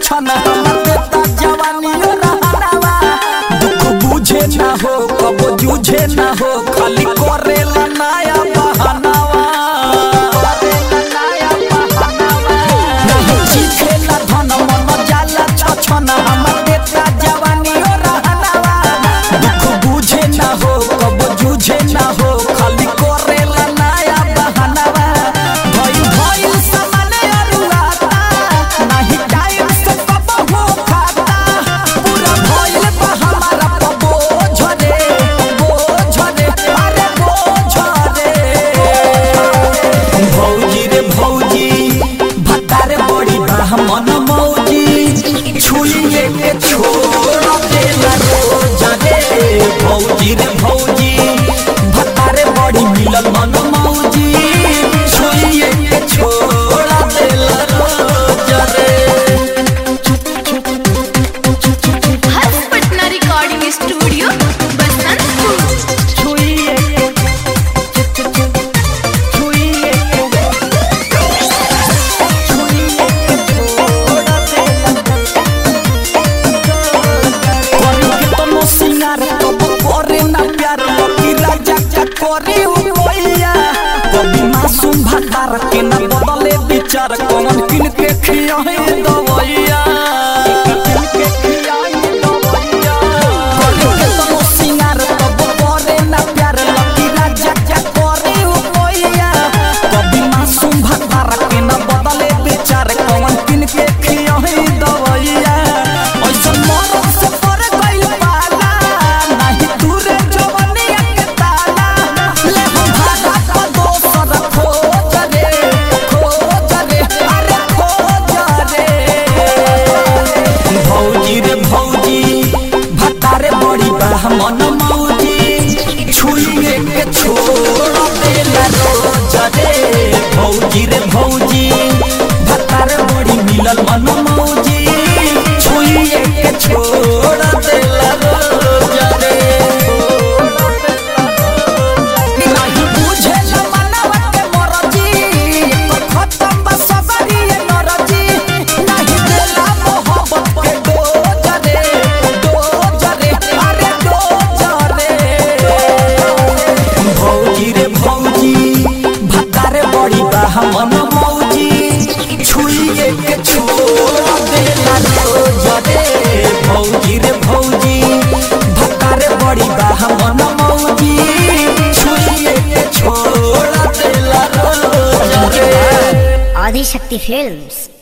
छन हमर देता जवानी रहनावा दुख बुझे ना हो कब जूझे ना हो खाली करेला नया बहानावा नहीं चीखेला धन मन जाला छछन हमर देता जवानी रहनावा दुख बुझे ना हो कब जूझे ना हो खाली करेला नया बहानावा भइल भइल सामने अरुआता नाही टाइम से कब हो खाता पूरा भइल बा हमारा पबो झरे बोझ रे अरे बोझ रे भौजी रे भौजी भतार बड़ी ब्राह्मण मौजी छुइए के छोड़ देला रोज रे भौजी रे भौजी भतार बड़ी मिलल मन मौजी छुइए के छोड़ देला रोज रे हर्ष पटना रिकॉर्डिंग स्टूडियो बसंतपुर छुइए के छुइए के छुइए के छोड़ देला करी के तनो सिंगार तब करे ना प्यार लकी राजा का करे उ कोइया कभी मासूम भतार के ना बदले विचार कौन किन के खियाए दवैया किन के खियाए दवैया करी के तनो सिंगार तब करे ना प्यार लकी राजा का करे उ कोइया कभी मासूम भतार के ना बदले विचार कौन किन के खियाए दवैया ऐसन मरद से पर गइल पाला नाही दूरे जवनिया के ताला ले हम भागा पर दोसर खोज रे खोज रे अरे खोज रे भौजी रे भौजी भतारे बड़ी ब्राह्मण मौजी छुइए के छोड़ देला रोज रे भौजी रे भौजी भतारे बड़ी मिलल मन मौजी छुइए के छोड़ देला रोज रे नहीं बुझेला मनवा के मरजी एकर खत्म बा सबरी ये नरजी नहीं देला मोहब्बत के डोज रे डोज रे अरे डोज रे भौजी रे भौजी भतारे बड़ी ब्राह्मण मौजी छुइए के छोड़ देला रोज रे भौजी रे भौजी भतारे बड़ी ब्राह्मण मौजी छुइए के छोड़ देला रोज रे आदिशक्ति फिल्म्स